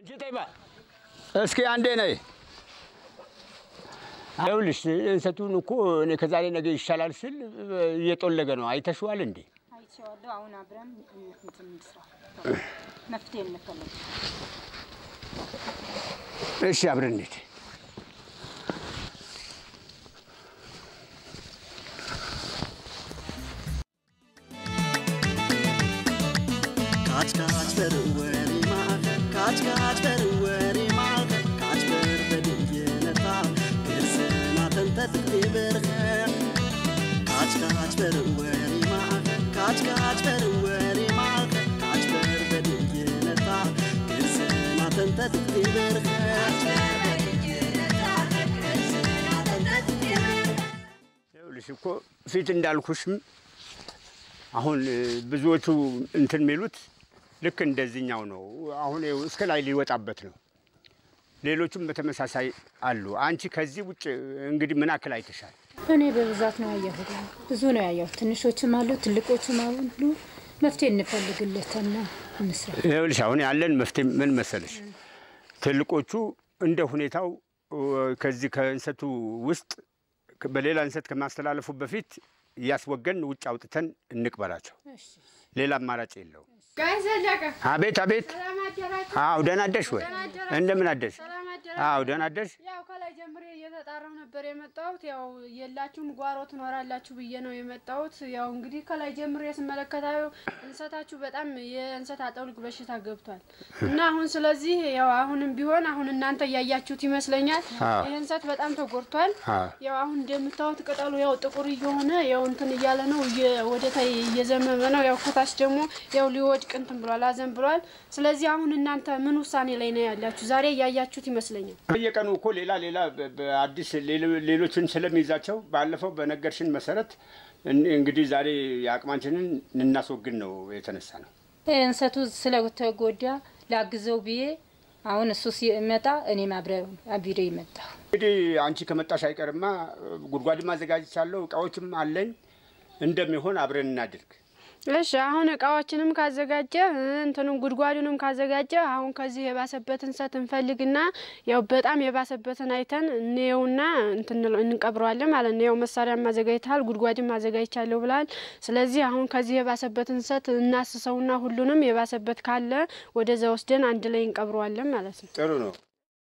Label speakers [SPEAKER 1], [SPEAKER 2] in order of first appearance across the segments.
[SPEAKER 1] እስኪ አንዴ ነይ። ይኸውልሽ እንሰቱን እኮ እኔ ከዛሬ ነገ ይሻላል ስል እየጦለገ ነው። አይተሽዋል እንዴ?
[SPEAKER 2] አይቼዋለሁ። አሁን አብረን እንትን እንስራ፣ መፍትሄ እንፈልግ።
[SPEAKER 1] እሺ አብረን እንሂድ።
[SPEAKER 3] ካች ካች በር ወሬ ማዕከል ካች ካች በር ወሬ ማዕከል ካች በር በድየነታ ገርሰና ተንተጥቅቴ በርኸ ካች ካች በር ወሬ ማዕከል ካች ካች በር ወሬ ማዕከል ካች በር በድየነታ ገርሰና ተንተጥቅቴ በርኸ
[SPEAKER 1] ይኸውልሽ እኮ ፊት እንዳልኩሽም አሁን ብዙዎቹ እንትን የሚሉት ልክ እንደዚህኛው ነው። አሁን ይኸው እስከ ላይ ሊወጣበት ነው። ሌሎቹም በተመሳሳይ አሉ። አንቺ ከዚህ ውጭ እንግዲህ ምን አክል አይተሻል?
[SPEAKER 2] እኔ በብዛት ነው ያየሁት፣ ብዙ ነው ያየሁት። ትንሾችም አሉ፣ ትልቆችም አሉ። መፍትሄ እንፈልግለትና እንስራ።
[SPEAKER 1] ይኸውልሽ አሁን ያለን መፍትሄ ምን መሰለሽ፣ ትልቆቹ እንደ ሁኔታው ከዚህ ከእንሰቱ ውስጥ በሌላ እንሰት ከማስተላለፉ በፊት እያስወገን ውጭ አውጥተን እንቅበራቸው። ሌላ አማራጭ የለው።
[SPEAKER 4] ጋይ ዘለቀ
[SPEAKER 1] አቤት አቤት።
[SPEAKER 4] ሰላም አደራችሁ?
[SPEAKER 1] አዎ ደህና አደርሽ ወይ?
[SPEAKER 4] ደህና አደራችሁ?
[SPEAKER 1] እንደምን አደርሽ?
[SPEAKER 4] ሰላም አደራችሁ?
[SPEAKER 1] አዎ ደህና አደርሽ።
[SPEAKER 4] ያው ከላይ ጀምሬ እየተጣራሁ ነበር የመጣሁት። ያው የላችሁም ጓሮ ትኖራላችሁ ብዬ ነው የመጣሁት። ያው እንግዲህ ከላይ ጀምሬ ስመለከታዩ እንሰታችሁ በጣም የእንሰት አጠውልግ በሽታ ገብቷል እና አሁን ስለዚህ ያው አሁንም ቢሆን አሁን እናንተ እያያችሁት ይመስለኛል
[SPEAKER 1] አዎ።
[SPEAKER 4] ይህ እንሰት በጣም ተጎድቷል።
[SPEAKER 1] አዎ።
[SPEAKER 4] ያው አሁን እንደምታዩት ቅጠሉ ያው ጥቁር እየሆነ ያው እንትን እያለ ነው እየ- ወደ ታይ እየዘመመ ነው። ያው ከታች ደግሞ ያው ሊወድቅ እንትን ብሏል፣ አዘን ብሏል። ስለዚህ አሁን እናንተ ምን ውሳኔ ላይ ነው ያላችሁ? ዛሬ እያያችሁት ይመስለኛል።
[SPEAKER 1] በየቀኑ እኮ ሌላ ሌላ በ- በአዲስ ሌሎ- ሌሎችን ስለሚይዛቸው ባለፈው በነገርሽን መሰረት እን- እንግዲህ ዛሬ የአቅማችንን እናስወግድ ነው የተነሳ ነው።
[SPEAKER 2] እንሰቱ ስለተጎዳ ላግዘው ብዬ አሁን እሱ ሲመጣ እኔም አብረ አቢሬ መጣሁ።
[SPEAKER 1] እንግዲህ አንቺ ከመጣሽ አይቀርማ ጉድጓድም አዘጋጅቻለሁ፣ እቃዎችም አለኝ። እንደሚሆን አብረን እናድርግ።
[SPEAKER 4] እሺ አሁን እቃዎችንም ካዘጋጀ እንትኑም ጉድጓዱንም ካዘጋጀ አሁን ከዚህ የባሰበት እንሰት እንፈልግና ያው በጣም የባሰበትን አይተን እንየውና እንትን እንለው- እንቀብረዋለን ማለት ነው። ያው መሳሪያ ማዘጋጅተሃል፣ ጉድጓድም ማዘጋጅቻለሁ ብላል። ስለዚህ አሁን ከዚህ የባሰበት እንሰት እናስሰውና ሁሉንም የባሰበት ካለ ወደዛ ወስደን አንድ ላይ እንቀብረዋለን ማለት ነው።
[SPEAKER 1] ጥሩ ነው።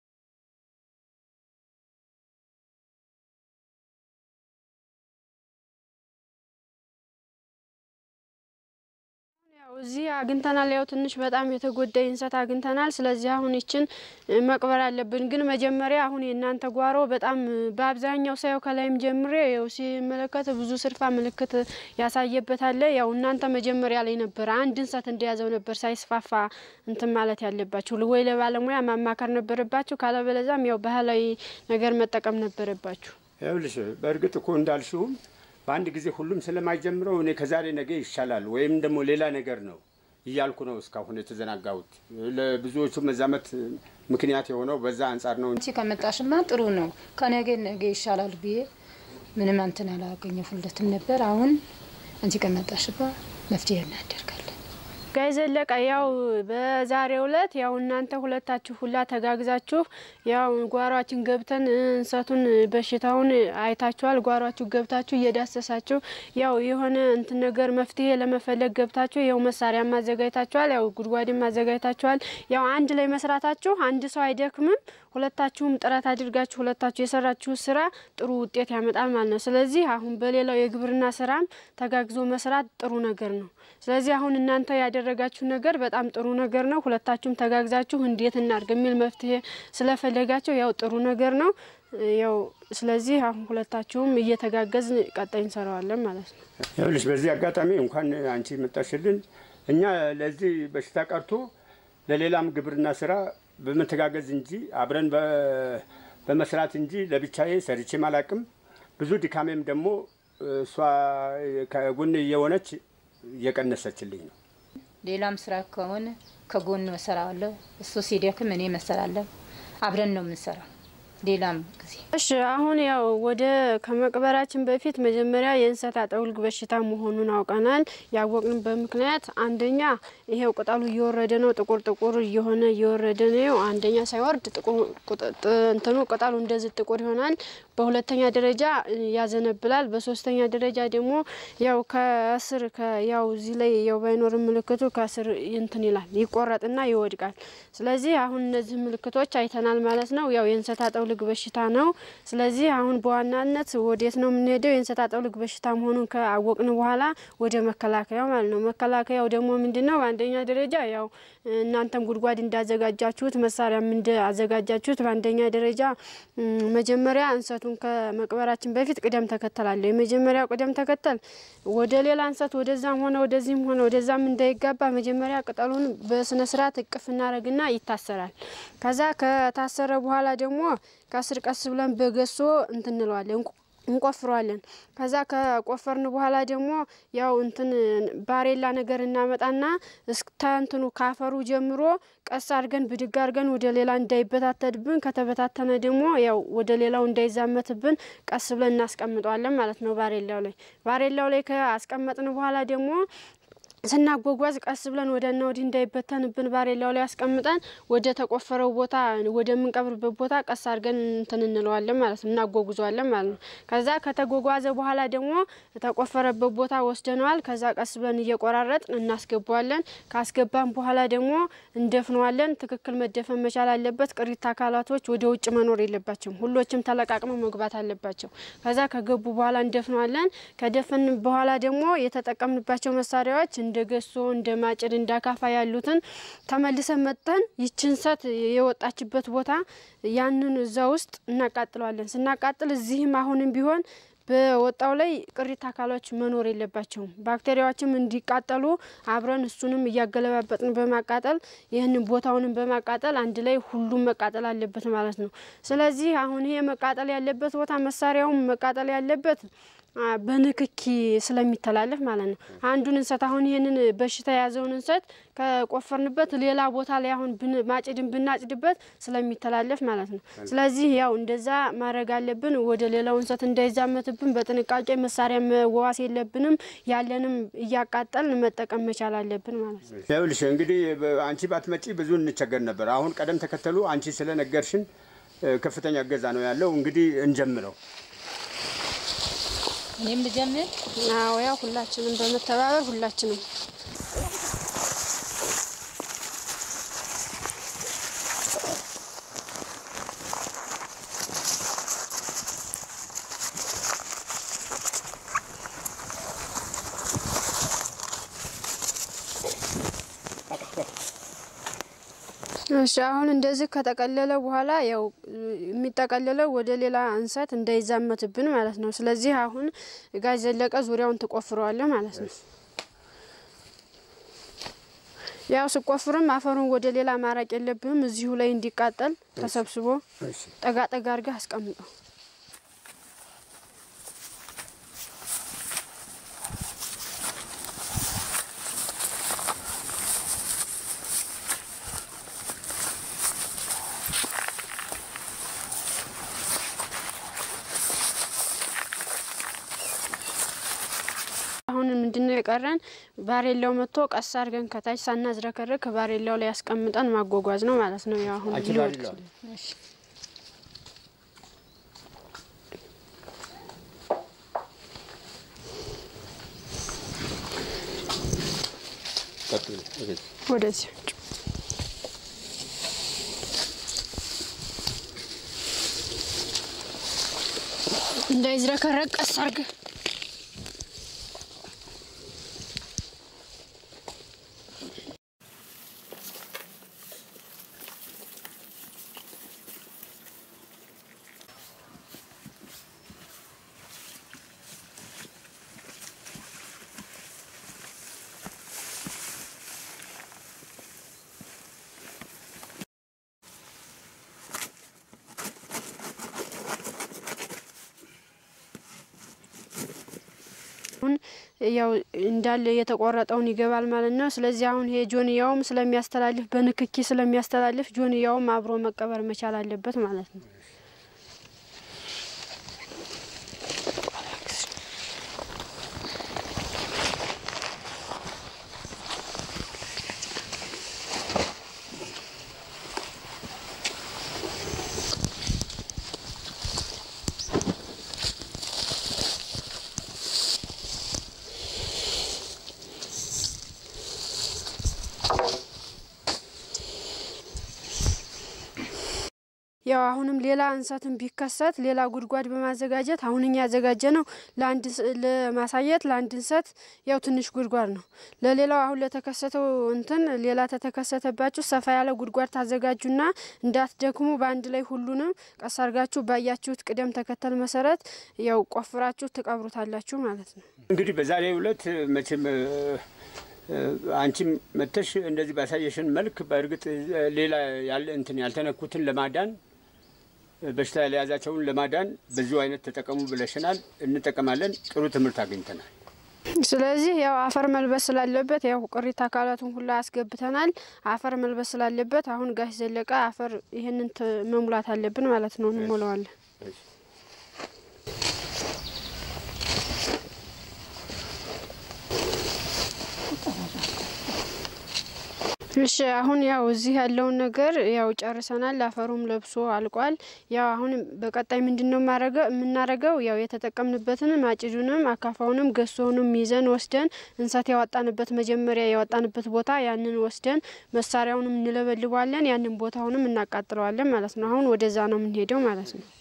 [SPEAKER 4] ያው እዚህ አግኝተናል። ያው ትንሽ በጣም የተጎዳ እንሰት አግኝተናል። ስለዚህ አሁን ይችን እ፣ መቅበር አለብን። ግን መጀመሪያ አሁን የእናንተ ጓሮ በጣም እ፣ በአብዛኛው ሳየው ከላይም ጀምሬ ያው ሲመለከት ብዙ ስርፋ ምልክት ያሳየበት አለ። ያው እናንተ መጀመሪያ ላይ ነበር አንድ እንሰት እንደያዘው ነበር ሳይስፋፋ እንትን ማለት ያለባችሁ፣ ወይ ለባለሙያ ማማከር ነበረባችሁ፣ ካለበለዛም ያው ባህላዊ ነገር መጠቀም ነበረባችሁ።
[SPEAKER 1] ይኸውልሽ በእርግጥ እኮ እንዳልሽውም በአንድ ጊዜ ሁሉም ስለማይጀምረው እኔ ከዛሬ ነገ ይሻላል ወይም ደግሞ ሌላ ነገር ነው እያልኩ ነው እስካሁን የተዘናጋሁት። ለብዙዎቹ መዛመት ምክንያት የሆነው በዛ አንጻር ነው።
[SPEAKER 2] አንቺ ከመጣሽማ ጥሩ ነው። ከነገ ነገ ይሻላል ብዬ ምንም አንትን አላገኘሁለትም ነበር። አሁን አንቺ ከመጣሽባ መፍትሄ እናደርጋለን።
[SPEAKER 4] ጋይ ዘለቀ ያው በዛሬው ዕለት ያው እናንተ ሁለታችሁ ሁላ ተጋግዛችሁ ያው ጓሯችን ገብተን እንሰቱን በሽታውን አይታችኋል። ጓሯችሁ ገብታችሁ እየዳሰሳችሁ ያው የሆነ እንትን ነገር መፍትሄ ለመፈለግ ገብታችሁ ያው መሳሪያ ማዘጋጅታችኋል። ያው ጉድጓድም ማዘጋጅታችኋል። ያው አንድ ላይ መስራታችሁ አንድ ሰው አይደክምም። ሁለታችሁም ጥረት አድርጋችሁ ሁለታችሁ የሰራችሁ ስራ ጥሩ ውጤት ያመጣል ማለት ነው። ስለዚህ አሁን በሌላው የግብርና ስራም ተጋግዞ መስራት ጥሩ ነገር ነው። ስለዚህ አሁን እናንተ ያደረጋችሁ ነገር በጣም ጥሩ ነገር ነው። ሁለታችሁም ተጋግዛችሁ እንዴት እናድርግ የሚል መፍትሄ ስለፈለጋችሁ ያው ጥሩ ነገር ነው። ያው ስለዚህ አሁን ሁለታችሁም እየተጋገዝ ቀጣይ እንሰራዋለን ማለት ነው።
[SPEAKER 1] ይኸውልሽ በዚህ አጋጣሚ እንኳን አንቺ መጣሽልን እኛ ለዚህ በሽታ ቀርቶ ለሌላም ግብርና ስራ በመተጋገዝ እንጂ አብረን በ- በመስራት እንጂ ለብቻዬ ሰርቼም አላቅም። ብዙ ድካሜም ደግሞ እሷ ከጎን እየሆነች እየቀነሰችልኝ ነው።
[SPEAKER 2] ሌላም ስራ ከሆነ ከጎን እሰራዋለሁ። እሱ ሲደክም እኔ መሰራለሁ። አብረን ነው የምንሰራው። ሌላም ጊዜ
[SPEAKER 4] እሺ አሁን ያው ወደ ከመቅበራችን በፊት መጀመሪያ የእንሰት አጠውልግ በሽታ መሆኑን አውቀናል። ያወቅንበት ምክንያት አንደኛ ይሄው ቅጠሉ እየወረደ ነው፣ ጥቁር ጥቁር እየሆነ እየወረደ ነው። አንደኛ ሳይወርድ ጥቁር ቁጥ- ጥ- እንትኑ ቅጠሉ እንደዚህ ጥቁር ይሆናል። በሁለተኛ ደረጃ ያዘነብላል። በሶስተኛ ደረጃ ደግሞ ያው ከስር ከ- ያው እዚህ ላይ ያው ባይኖርም ምልክቱ ከስር እንትን ይላል ይቆረጥና ይወድቃል። ስለዚህ አሁን እነዚህ ምልክቶች አይተናል ማለት ነው። ያው የእንሰት አጠውልግ በሽታ ነው። ስለዚህ አሁን በዋናነት ወዴት ነው የምንሄደው? የእንሰት አጠውልግ በሽታ መሆኑን ከአወቅን በኋላ ወደ መከላከያው ማለት ነው። መከላከያው ደግሞ ምንድን ነው? በአንደኛ ደረጃ ያው እናንተም ጉድጓድ እንዳዘጋጃችሁት መሳሪያም እንዳዘጋጃችሁት በአንደኛ ደረጃ ም፣ መጀመሪያ እንሰቱን ከመቅበራችን በፊት ቅደም ተከተል አለው። የመጀመሪያው ቅደም ተከተል ወደ ሌላ እንሰት ወደዛም ሆነ ወደዚህም ሆነ ወደዛም እንዳይጋባ መጀመሪያ ቅጠሉን በስነ ስርዓት እቅፍ እናደርግና ይታሰራል። ከዛ ከታሰረ በኋላ ደግሞ ከስር ቀስ ብለን በገሶ እንትን እንለዋለን እንቆ- እንቆፍረዋለን። ከዛ ከቆፈርን በኋላ ደግሞ ያው እንትን ባሬላ ነገር እናመጣና እስከ እንትኑ ካፈሩ ጀምሮ ቀስ አድርገን ብድግ አድርገን ወደ ሌላ እንዳይበታተድብን፣ ከተበታተነ ደግሞ ያው ወደ ሌላው እንዳይዛመትብን ቀስ ብለን እናስቀምጠዋለን ማለት ነው። ባሬላው ላይ ባሬላው ላይ ከአስቀመጥን በኋላ ደግሞ ስናጓጓዝ ቀስ ብለን ወደና ወዲህ እንዳይበተንብን ባሬላው ላይ አስቀምጠን ወደ ተቆፈረው ቦታ ወደምንቀብርበት ቦታ ቀስ አድርገን እንትን እንለዋለን ማለት ነው፣ እናጓጉዘዋለን ማለት ነው። ከዛ ከተጓጓዘ በኋላ ደግሞ ተቆፈረበት ቦታ ወስደነዋል። ከዛ ቀስ ብለን እየቆራረጥን እናስገባዋለን። ካስገባን በኋላ ደግሞ እንደፍነዋለን። ትክክል መደፈን መቻል አለበት። ቅሪት አካላቶች ወደ ውጭ መኖር የለባቸውም። ሁሎችም ተለቃቅመው መግባት አለባቸው። ከዛ ከገቡ በኋላ እንደፍነዋለን። ከደፈን በኋላ ደግሞ የተጠቀምንባቸው መሳሪያዎች እንደ ገሶ፣ እንደ ማጭድ፣ እንደ አካፋ ያሉትን ተመልሰን መጠን ይችን እንሰት የወጣችበት ቦታ ያንን እዛ ውስጥ እናቃጥለዋለን። ስናቃጥል እዚህም አሁንም ቢሆን በወጣው ላይ ቅሪት አካሎች መኖር የለባቸውም። ባክቴሪያዎችም እንዲቃጠሉ አብረን እሱንም እያገለባበጥን በማቃጠል ይህንን ቦታውንም በማቃጠል አንድ ላይ ሁሉም መቃጠል አለበት ማለት ነው። ስለዚህ አሁን ይሄ መቃጠል ያለበት ቦታ መሳሪያውም መቃጠል ያለበት አ፣ በንክኪ ስለሚተላለፍ ማለት ነው። አንዱን እንሰት አሁን ይህንን በሽታ የያዘውን እንሰት ከቆፈርንበት ሌላ ቦታ ላይ አሁን ብን- ማጭድን ብናጭድበት ስለሚተላለፍ ማለት ነው። ስለዚህ ያው እንደዛ ማድረግ አለብን። ወደ ሌላው እንሰት እንዳይዛመትብን በጥንቃቄ መሳሪያ መዋስ የለብንም። ያለንም እያቃጠልን መጠቀም መቻል አለብን ማለት ነው።
[SPEAKER 1] ይኸውልሽ እንግዲህ በ- አንቺ ባትመጪ ብዙ እንቸገር ነበር። አሁን ቀደም ተከተሉ አንቺ ስለነገርሽን እ፣ ከፍተኛ እገዛ ነው ያለው። እንግዲህ እንጀምረው።
[SPEAKER 2] እኔም ልጀምር።
[SPEAKER 4] አዎ ያው ሁላችንም በመተባበር ሁላችንም እሺ አሁን እንደዚህ ከተቀለለ በኋላ ያው የሚጠቀለለው ወደ ሌላ እንሰት እንዳይዛመትብን ማለት ነው። ስለዚህ አሁን ጋዝ ዘለቀ ዙሪያውን ትቆፍረዋለህ ማለት ነው። ያው ስቆፍርም አፈሩን ወደ ሌላ ማራቅ የለብህም። እዚሁ ላይ እንዲቃጠል ተሰብስቦ
[SPEAKER 1] እሺ።
[SPEAKER 4] ጠጋ ጠጋ አድርገህ አስቀምጠው። አሁን ምንድነው የቀረን? ባሬላው መጥቶ ቀስ አድርገን ከታች ሳናዝረከርክ ባሬላው ላይ ያስቀምጠን ማጓጓዝ ነው ማለት ነው። ያው አሁን
[SPEAKER 1] አንቺ
[SPEAKER 4] ሊወድቅ
[SPEAKER 1] ባሬላው
[SPEAKER 2] እሺ።
[SPEAKER 1] ቀጥሉ። እሺ።
[SPEAKER 4] ወደዚህ እንዳይዝረከረቅ ቀስ አድርገህ አሁን ያው እንዳለ የተቆረጠውን ይገባል ማለት ነው። ስለዚህ አሁን ይሄ ጆንያውም ስለሚያስተላልፍ በንክኪ ስለሚያስተላልፍ ጆንያውም አብሮ መቀበር መቻል አለበት ማለት ነው። ያው አሁንም ሌላ እንሰትን ቢከሰት ሌላ ጉድጓድ በማዘጋጀት አሁን እኛ ያዘጋጀ ነው ለአንድ ለማሳየት ለአንድ እንሰት ያው ትንሽ ጉድጓድ ነው። ለሌላው አሁን ለተከሰተው እንትን ሌላ ተተከሰተባችሁ ሰፋ ያለ ጉድጓድ ታዘጋጁና እንዳትደክሙ በአንድ ላይ ሁሉንም ቀስ አርጋችሁ ባያችሁት ቅደም ተከተል መሰረት ያው ቆፍራችሁ ትቀብሩታላችሁ ማለት ነው።
[SPEAKER 1] እንግዲህ በዛሬው ዕለት መቼም አንቺም መተሽ እንደዚህ ባሳየሽን መልክ በእርግጥ ሌላ ያለ እንትን ያልተነኩትን ለማዳን በሽታ ያልያዛቸውን ለማዳን በዚሁ አይነት ተጠቀሙ ብለሽናል። እንጠቀማለን። ጥሩ ትምህርት አግኝተናል።
[SPEAKER 4] ስለዚህ ያው አፈር መልበስ ስላለበት ያው ቅሪተ አካላቱን ሁላ አስገብተናል። አፈር መልበስ ስላለበት አሁን ጋሽ ዘለቀ አፈር ይህንን መሙላት አለብን ማለት ነው። እንሞላዋለን። እሺ አሁን ያው እዚህ ያለውን ነገር ያው ጨርሰናል። አፈሩም ለብሶ አልቋል። ያው አሁን በቀጣይ ምንድን ነው የምናረገው? ያው የተጠቀምንበትንም አጭዱንም አካፋውንም ገሶውንም ይዘን ወስደን እንሰት ያወጣንበት መጀመሪያ ያወጣንበት ቦታ ያንን ወስደን መሳሪያውንም እንለበልበዋለን። ያንን ቦታውንም እናቃጥለዋለን ማለት ነው። አሁን ወደዛ ነው የምንሄደው ማለት ነው።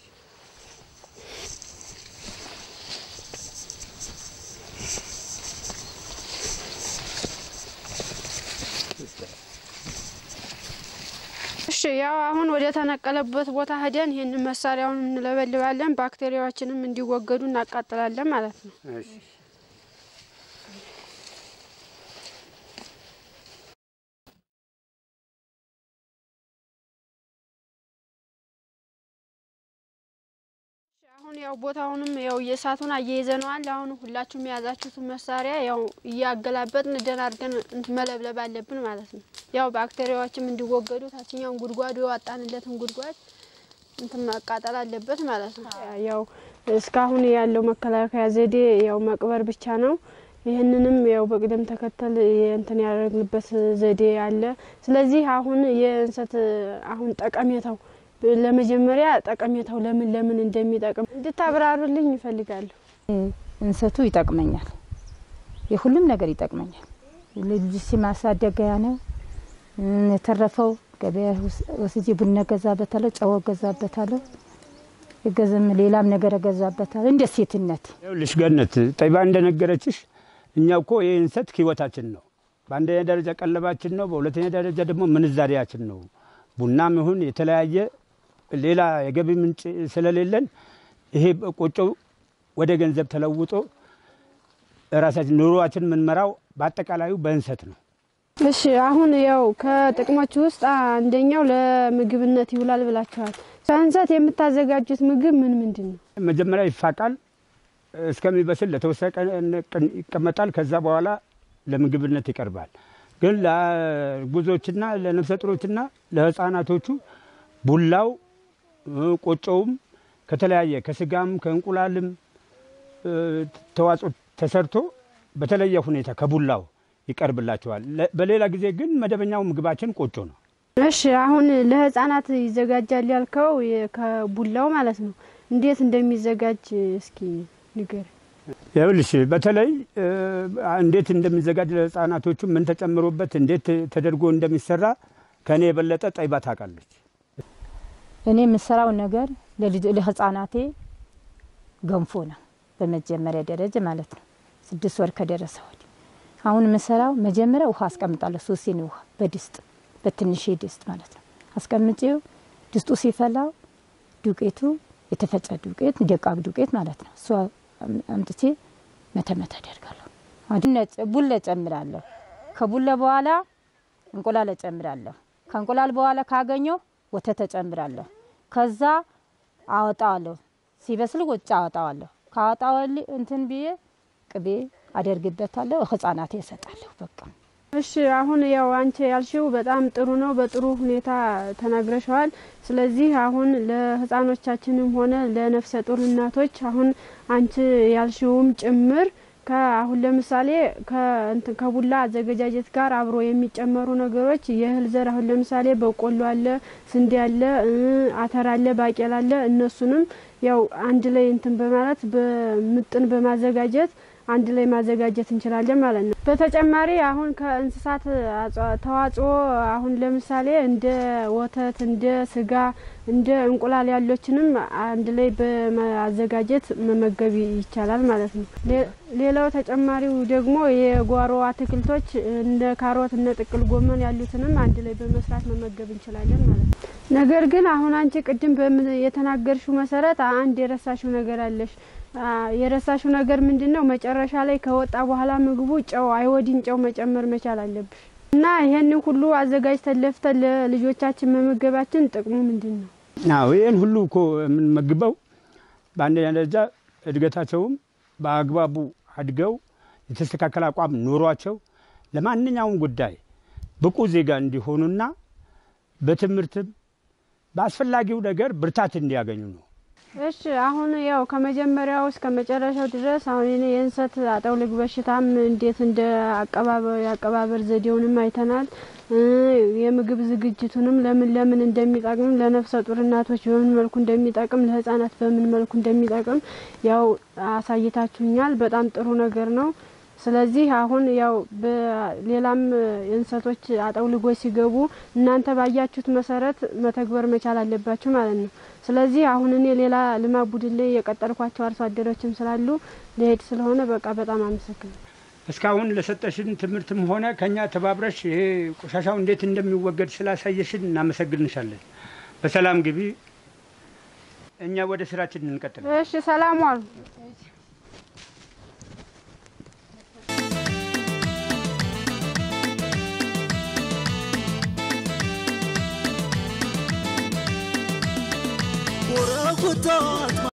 [SPEAKER 4] እሺ ያው አሁን ወደ ተነቀለበት ቦታ ሄደን ይህን መሳሪያውን እንለበልባለን። ባክቴሪያዎችንም እንዲወገዱ እናቃጥላለን ማለት ነው። አሁን ያው ቦታውንም ያው የእሳቱን አያይዘነዋል። አሁን ሁላችሁም የያዛችሁትን መሳሪያ ያው እያገላበጥን ደህና አድርገን መለብለብ አለብን ማለት ነው። ያው ባክቴሪያዎችም እንዲወገዱ ታችኛውን ጉድጓዱ የዋጣንለትን ጉድጓድ እንትን ማቃጠል አለበት ማለት ነው። ያው እስካሁን ያለው መከላከያ ዘዴ ያው መቅበር ብቻ ነው። ይህንንም ያው በቅደም ተከተል እንትን ያደረግንበት ዘዴ አለ። ስለዚህ አሁን የእንሰት አሁን ጠቀሜታው ለመጀመሪያ ጠቀሜታው ለምን ለምን እንደሚጠቅም እንድታብራሩልኝ ይፈልጋለሁ።
[SPEAKER 5] እንሰቱ ይጠቅመኛል፣ የሁሉም ነገር ይጠቅመኛል። ልጅ ማሳደገያ ነው። የተረፈው ገበያ ወስጄ ቡና ገዛበታለሁ፣ ጨው ገዛበታለሁ፣ የገዘም ሌላም ነገር ገዛበታለሁ። እንደ ሴትነት
[SPEAKER 1] ይኸውልሽ ገነት ጠይባ እንደነገረችሽ እኛ እኮ ይህ እንሰት ህይወታችን ነው። በአንደኛ ደረጃ ቀለባችን ነው። በሁለተኛ ደረጃ ደግሞ ምንዛሪያችን ነው። ቡናም ይሁን የተለያየ ሌላ የገቢ ምንጭ ስለሌለን ይሄ ቆጮው ወደ ገንዘብ ተለውጦ ራሳችን ኑሯችን የምንመራው በአጠቃላዩ በእንሰት ነው።
[SPEAKER 4] እሺ አሁን ያው ከጥቅሞች ውስጥ አንደኛው ለምግብነት ይውላል ብላችኋል። ከእንሰት የምታዘጋጁት ምግብ ምን ምንድን ነው?
[SPEAKER 1] መጀመሪያ ይፋቃል፣ እስከሚበስል ለተወሰነ ቀን ይቀመጣል። ከዛ በኋላ ለምግብነት ይቀርባል። ግን ለጉዞችና ለነፍሰ ጡሮችና ለህፃናቶቹ ቡላው ቆጮውም ከተለያየ ከስጋም ከእንቁላልም ተዋጽኦ ተሰርቶ በተለየ ሁኔታ ከቡላው ይቀርብላቸዋል። በሌላ ጊዜ ግን መደበኛው ምግባችን ቆጮ ነው።
[SPEAKER 4] እሺ አሁን ለህፃናት ይዘጋጃል ያልከው ከቡላው ማለት ነው። እንዴት እንደሚዘጋጅ እስኪ ንገር።
[SPEAKER 1] ይኸውልሽ በተለይ እንዴት እንደሚዘጋጅ ለህፃናቶቹ ምን ተጨምሮበት እንዴት ተደርጎ እንደሚሰራ ከእኔ የበለጠ ጠይባ ታውቃለች።
[SPEAKER 5] እኔ የምሰራው ነገር ለህፃናቴ ገንፎ ነው። በመጀመሪያ ደረጃ ማለት ነው። ስድስት ወር ከደረሰ ወዲህ አሁን የምሰራው መጀመሪያ ውሃ አስቀምጣለሁ። ሶስት ሲኒ ውሃ በድስት በትንሽ ድስት ማለት ነው አስቀምጬው ድስጡ ሲፈላው ዱቄቱ የተፈጨ ዱቄት ደቃቅ ዱቄት ማለት ነው እሷ አምጥቼ መተመት አደርጋለሁ። ቡላ ጨምራለሁ። ከቡላ በኋላ እንቁላል እጨምራለሁ። ከእንቁላል በኋላ ካገኘው ወተት እጨምራለሁ። ከዛ አወጣዋለሁ። ሲበስል ውጭ አወጣዋለሁ። ካወጣወል እንትን ብዬ ቅቤ አደርግበታለሁ። ህጻናቴ እሰጣለሁ። በቃ
[SPEAKER 4] እሺ አሁን ያው አንቺ ያልሽው በጣም ጥሩ ነው። በጥሩ ሁኔታ ተናግረሸዋል። ስለዚህ አሁን ለህፃኖቻችንም ሆነ ለነፍሰ ጡር እናቶች አሁን አንቺ ያልሽውም ጭምር አሁን ለምሳሌ ከቡላ አዘገጃጀት ጋር አብሮ የሚጨመሩ ነገሮች የእህል ዘር አሁን ለምሳሌ በቆሎ አለ፣ ስንዴ አለ፣ አተር አለ፣ ባቄላ አለ። እነሱንም ያው አንድ ላይ እንትን በማለት በምጥን በማዘጋጀት አንድ ላይ ማዘጋጀት እንችላለን ማለት ነው። በተጨማሪ አሁን ከእንስሳት አጽዋ- ተዋጽኦ አሁን ለምሳሌ እንደ ወተት፣ እንደ ስጋ፣ እንደ እንቁላል ያሎችንም አንድ ላይ በማዘጋጀት መመገብ ይቻላል ማለት ነው። ሌ- ሌላው ተጨማሪው ደግሞ የጓሮ አትክልቶች እንደ ካሮት፣ እነ ጥቅል ጎመን ያሉትንም አንድ ላይ በመስራት መመገብ እንችላለን ማለት ነው። ነገር ግን አሁን አንቺ ቅድም በምን የተናገርሽው መሰረት አንድ የረሳሽው ነገር አለሽ። አ፣ የረሳሽው ነገር ምንድን ነው? መጨረሻ ላይ ከወጣ በኋላ ምግቡ ጨው አይወዲን ጨው መጨመር መቻል አለብሽ እና ይሄንን ሁሉ አዘጋጅተን ለፍተን ለልጆቻችን መመገባችን ጥቅሙ ምንድን ነው?
[SPEAKER 1] አዎ ይህን ሁሉ እኮ የምንመግበው በአንደኛ ደረጃ እድገታቸውም በአግባቡ አድገው የተስተካከለ አቋም ኖሯቸው ለማንኛውም ጉዳይ ብቁ ዜጋ እንዲሆኑና በትምህርትም በአስፈላጊው ነገር ብርታት እንዲያገኙ ነው።
[SPEAKER 4] እሺ አሁን ያው ከመጀመሪያው እስከ መጨረሻው ድረስ አሁን እኔ የእንሰት አጠውልግ በሽታም እንዴት እንደ አቀባበር የአቀባበር ዘዴውንም አይተናል። እ የምግብ ዝግጅቱንም ለምን ለምን እንደሚጠቅም ለነፍሰ ጡር እናቶች በምን መልኩ እንደሚጠቅም ለሕጻናት በምን መልኩ እንደሚጠቅም ያው አሳይታችሁኛል። በጣም ጥሩ ነገር ነው። ስለዚህ አሁን ያው በሌላም እንሰቶች አጠውልጎች ሲገቡ እናንተ ባያችሁት መሰረት መተግበር መቻል አለባችሁ ማለት ነው። ስለዚህ አሁን እኔ ሌላ ልማት ቡድን ላይ የቀጠርኳቸው አርሶ አደሮችም ስላሉ ሊሄድ ስለሆነ በቃ በጣም አመሰግናለሁ።
[SPEAKER 1] እስካሁን ለሰጠሽን ትምህርትም ሆነ ከኛ ተባብረሽ ይሄ ቆሻሻው እንዴት እንደሚወገድ ስላሳየሽን እናመሰግንሻለን። በሰላም ግቢ። እኛ ወደ ስራችን እንቀጥል።
[SPEAKER 4] እሺ ሰላም ዋሉ።
[SPEAKER 3] ወረኩታት